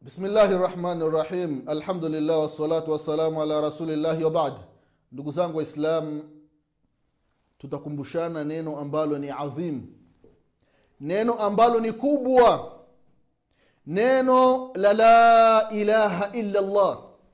bismillahi rahmani rahim alhamdulillah wassalatu wassalamu ala rasulillahi wabad ndugu zangu waislam tutakumbushana neno ambalo ni adhim neno ambalo ni kubwa neno la la ilaha illa llah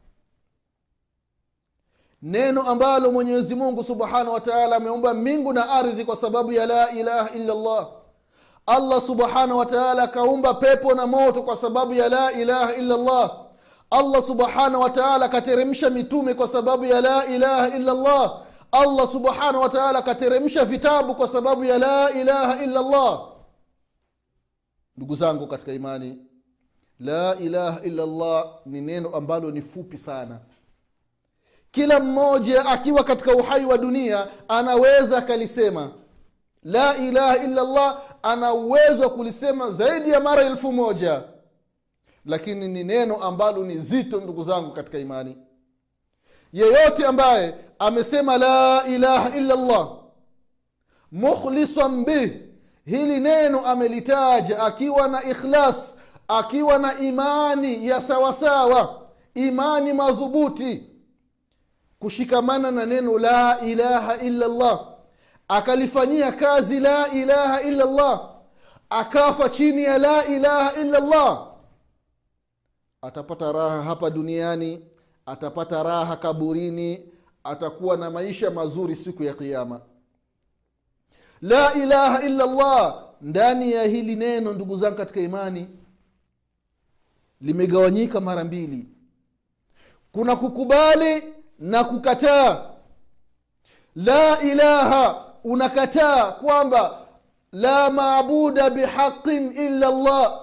neno ambalo mwenyezi mungu subhanahu wa taala ameumba mbingu na ardhi kwa sababu ya la ilaha illa llah allah subhanahu wataala akaumba pepo na moto kwa sababu ya la ilaha illa llah allah subhanahu wataala akateremsha mitume kwa sababu ya la ilaha illa llah allah subhanahu wataala akateremsha vitabu kwa sababu ya la ilaha illa llah ndugu zangu katika imani la ilaha illa llah ni neno ambalo ni fupi sana kila mmoja akiwa katika uhai wa dunia anaweza akalisema la ilaha illa llah ana uwezo wa kulisema zaidi ya mara elfu moja lakini ni neno ambalo ni zito ndugu zangu katika imani yeyote ambaye amesema la ilaha illa llah mukhlisan bih hili neno amelitaja akiwa na ikhlas akiwa na imani ya sawasawa imani madhubuti kushikamana na neno la ilaha illa llah akalifanyia kazi la ilaha illa llah akafa chini ya la ilaha illa llah atapata raha hapa duniani atapata raha kaburini atakuwa na maisha mazuri siku ya kiama la ilaha illa llah ndani ya hili neno ndugu zangu katika imani limegawanyika mara mbili kuna kukubali na kukataa la ilaha unakataa kwamba la maabuda bihaqin illa llah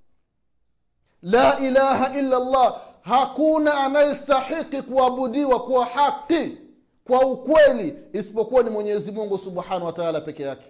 la ilaha illa llah hakuna anayestahiki kuabudiwa kwa haqi kwa ukweli isipokuwa ni mwenyezi mungu subhanahu wataala peke yake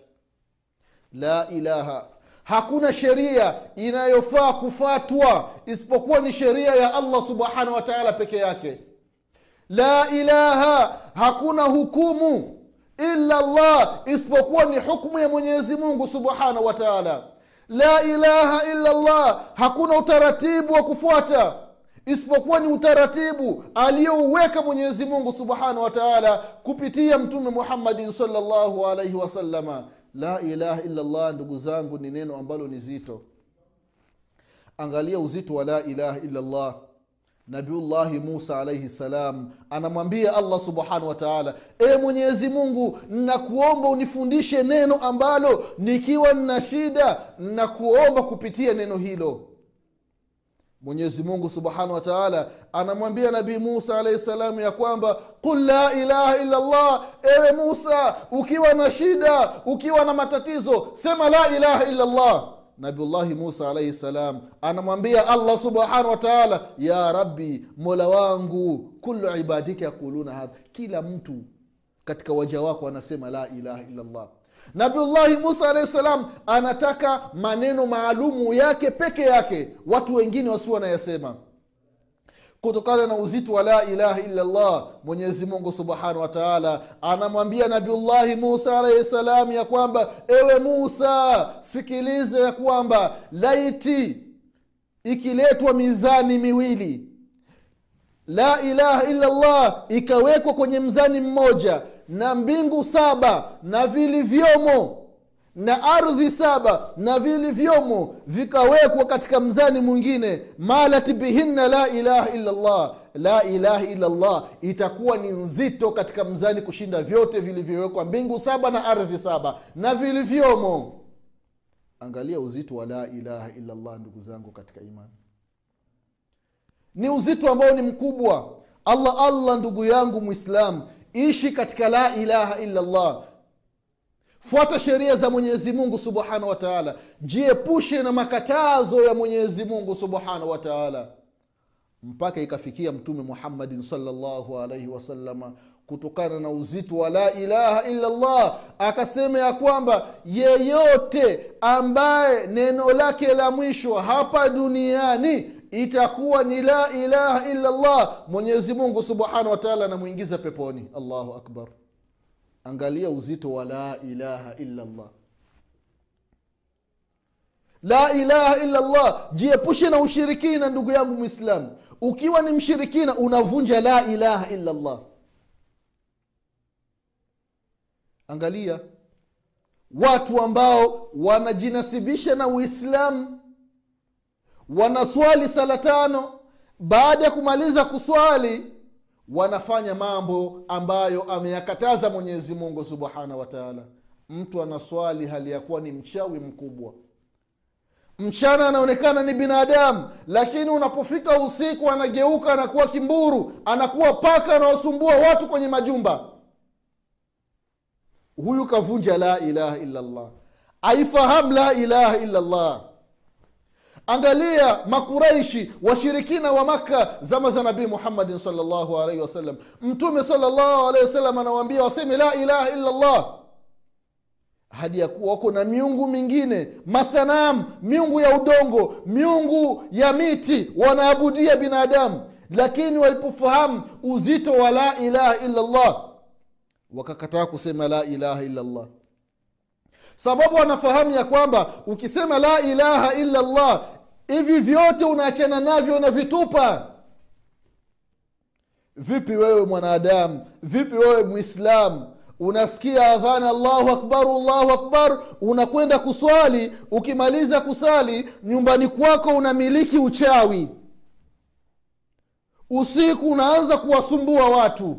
la ilaha hakuna sheria inayofaa kufatwa isipokuwa ni sheria ya allah subhanahu wataala peke yake la ilaha hakuna hukumu illa llah isipokuwa ni hukmu ya mwenyezi mungu subhanahu wa taala la ilaha illa llah hakuna utaratibu wa kufuata isipokuwa ni utaratibu aliyouweka mwenyezi mungu subhanahu wa taala kupitia mtume muhammadin salllahu alaihi wasalama la ilaha illa llah ndugu zangu ni neno ambalo ni zito angalia uzito wa la ilaha illa llah nabiullahi musa alaihi salam anamwambia allah subhanahu wa taala e mwenyezi mungu nakuomba unifundishe neno ambalo nikiwa nna shida nakuomba kupitia neno hilo mwenyezi mungu subhanahu wa taala anamwambia nabii musa alaihi salamu ya kwamba qul la ilaha illa llah ewe musa ukiwa na shida ukiwa na matatizo sema la ilaha illa llah nabiullahi musa alaihi salam anamwambia allah subhanahu wa taala ya rabbi mola wangu kulu ibadika yaquluna hadha kila mtu katika waja wako anasema la ilaha illallah nabiullahi musa alahi salam anataka maneno maalumu yake peke yake watu wengine wasiwe wanayasema kutokana na uzito wa la ilaha illallah mwenyezi mungu subhanahu wa taala anamwambia nabiullahi musa alaihi salam ya kwamba ewe musa sikiliza ya kwamba laiti ikiletwa mizani miwili la ilaha illallah ikawekwa kwenye mzani mmoja na mbingu saba na vilivyomo na ardhi saba na vilivyomo vikawekwa katika mzani mwingine malat bihinna la ilaha illallah la ilaha illallah itakuwa ni nzito katika mzani kushinda vyote vilivyowekwa mbingu saba na ardhi saba na vilivyomo angalia uzito wa la ilaha illallah ndugu zangu katika imani ni uzito ambao ni mkubwa allah allah ndugu yangu mwislam ishi katika la ilaha illallah fuata sheria za mwenyezi mungu subhanahu wa taala jiepushe na makatazo ya mwenyezi mungu subhanahu wa taala mpaka ikafikia mtume muhammadin salllahu alaihi wasalama kutokana na uzito wa la ilaha illallah akasema ya kwamba yeyote ambaye neno lake la mwisho hapa duniani itakuwa ni la ilaha illallah mwenyezi mungu subhanahu wa taala anamwingiza peponi allahu akbar angalia uzito wa la ilaha illallah la ilaha illa llah jiepushe na ushirikina ndugu yangu mwislamu ukiwa ni mshirikina unavunja la ilaha illa llah angalia watu ambao wanajinasibisha na uislamu wanaswali sala tano baada ya kumaliza kuswali wanafanya mambo ambayo ameyakataza mwenyezi mungu subhanahu wa taala mtu anaswali hali ya kuwa ni mchawi mkubwa mchana anaonekana ni binadamu lakini unapofika usiku anageuka anakuwa kimburu anakuwa paka anaosumbua watu kwenye majumba huyu kavunja la ilaha illa llah aifahamu la ilaha illa llah angalia makuraishi washirikina wa makka zama za nabii muhammadin salllahu alaihi wasallam mtume salllahu alaihi wasallam anawaambia waseme la ilaha illa llah hadi ya kuwa wako na miungu mingine masanamu miungu ya udongo miungu ya miti wanaabudia binadamu lakini walipofahamu uzito wa la ilaha illa llah wakakataa kusema la ilaha illa llah sababu wanafahamu ya kwamba ukisema la ilaha illa llah hivi vyote unaachana navyo unavitupa vipi wewe mwanadamu vipi wewe mwislamu unasikia adhana allahu akbar allahu akbar unakwenda kuswali ukimaliza kusali nyumbani kwako unamiliki uchawi usiku unaanza kuwasumbua watu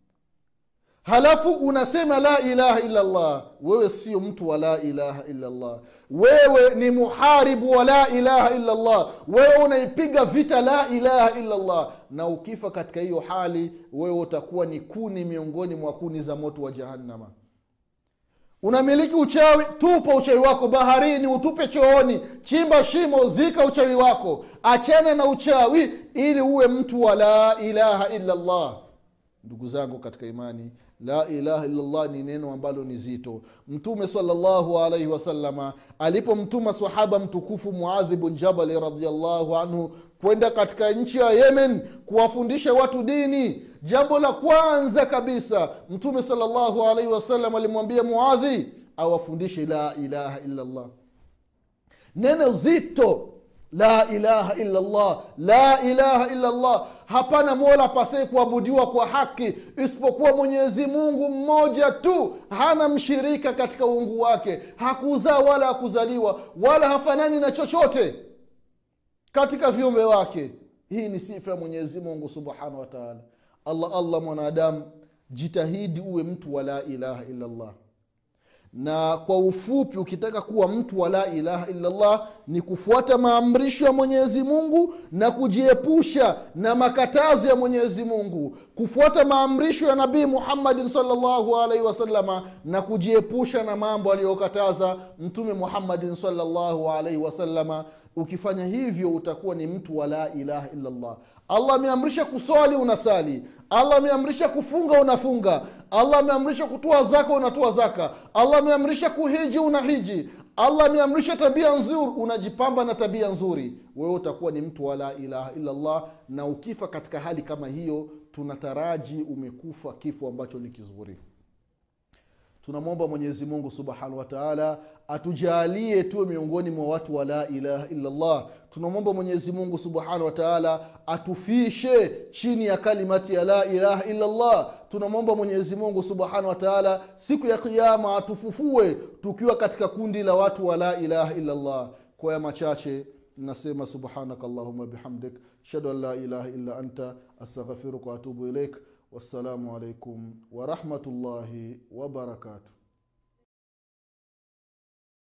halafu unasema la ilaha illa llah wewe sio mtu wa la ilaha illa llah wewe ni muharibu wa la ilaha illa llah wewe unaipiga vita la ilaha illa llah na ukifa katika hiyo hali wewe utakuwa ni kuni miongoni mwa kuni za moto wa jahannama unamiliki uchawi tupa uchawi wako baharini utupe chooni chimba shimo zika uchawi wako achana na uchawi ili uwe mtu wa la ilaha illa llah ndugu zangu katika imani la ilaha illallah ni neno ambalo ni zito mtume salllahu alaihi wasalama alipomtuma sahaba mtukufu muadhi bun jabali radiallahu anhu kwenda katika nchi ya yemen kuwafundisha watu dini jambo la kwanza kabisa mtume salllahu alaihi wasallam alimwambia muadhi awafundishe la ilaha illallah neno zito la ilaha illallah la ilaha illallah hapana mola pasei kuabudiwa kwa haki isipokuwa mwenyezi mungu mmoja tu hana mshirika katika uungu wake hakuzaa wala hakuzaliwa wala hafanani na chochote katika viumbe wake hii ni sifa ya mwenyezi mungu subhanahu wa taala allah allah mwanadamu jitahidi uwe mtu wa la ilaha illallah na kwa ufupi ukitaka kuwa mtu wa la ilaha illallah ni kufuata maamrisho ya mwenyezi mungu na kujiepusha na makatazo ya mwenyezi mungu kufuata maamrisho ya nabii muhammadin salllahu alaihi wasalama na kujiepusha na mambo aliyokataza mtume muhammadin salllahu alaihi wasalama ukifanya hivyo utakuwa ni mtu wa la ilaha illallah allah ameamrisha kuswali unasali allah ameamrisha kufunga unafunga allah ameamrisha kutoa zaka unatoa zaka allah ameamrisha kuhiji unahiji allah ameamrisha tabia nzuri unajipamba na tabia nzuri wewe utakuwa ni mtu wa la ilaha illallah na ukifa katika hali kama hiyo tunataraji umekufa kifo ambacho ni kizuri tunamwomba mwenyezi mungu subhanahu wataala atujalie tuwe miongoni mwa watu wa la ilaha illallah tunamwomba mwenyezi mungu subhanahu wataala atufishe chini ya kalimati ya la ilaha illallah tunamwomba mwenyezi mungu subhanahu wataala siku ya kiama atufufue tukiwa katika kundi la watu wa la ilaha illallah kwa ya machache nasema subhanaka allahuma bihamdik ashhadu an la ilaha illa anta astaghfiruka waatubu ilaik wassalamu alaikum warahmatullahi wabarakatuh